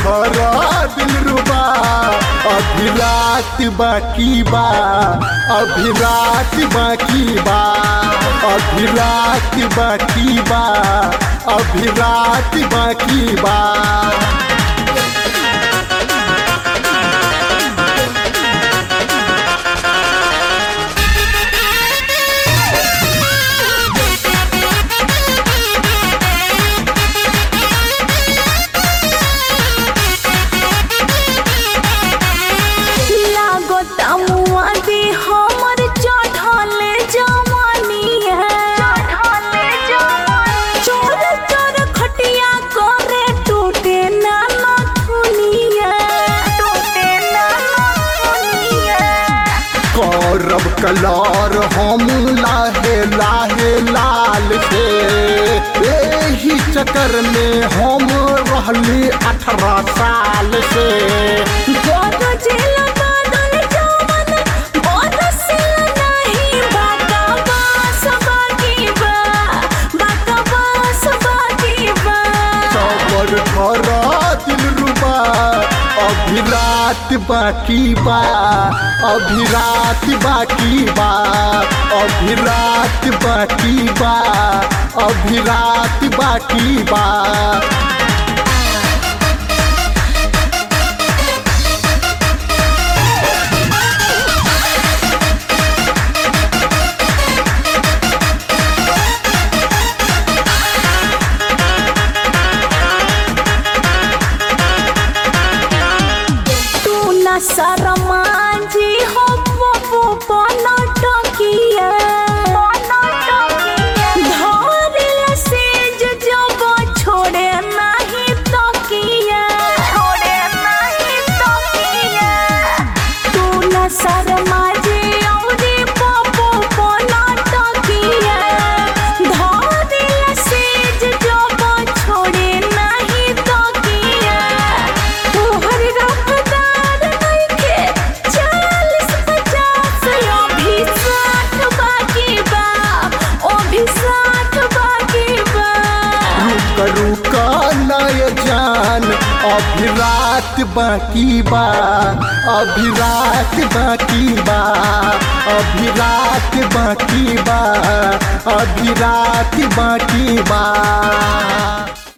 धरा दिल रुबा अभी रात बाकी बा अभी रात बाकी बा अभी रात बाकी बा अभी रात बाकी बा लागो तमुआ दे हमर चढ़ले जवानिया चढ़ले जवानी चोर चोर खटिया करे टूटे ना नथुनिया टूटे ना नथुनिया करब कलर हम लाहे लाहे लाल से एही चक्कर में हम रहली अठारह साल से गोद जिल बादल जवन बरसिल नहीं बाका बास बाकी बा बाका बास बाकी बा सबर धरा दिल रुबा अभी रात बाकी बा अभी रात बाकी बा अभी रात बाकी बा अभी रात बाकी बा तू न शर्मा जी हो पपू पनटकिया धरिल सेज जब छोड़े नहीं तकिया छोड़े नहीं तकिया तू न शर्मा जी औरी पपू पनटकिया धरिल सेज जब छोड़े नहीं तकिया तोहर रफ्तार नइखे चालीस पचास अभी साठ बाकी बा अभी साठ बाकी बा रुक रुक नय जान अभी रात बाकी बा अभी रात बाकी बा अभी रात बाकी बा अभी रात बाकी बा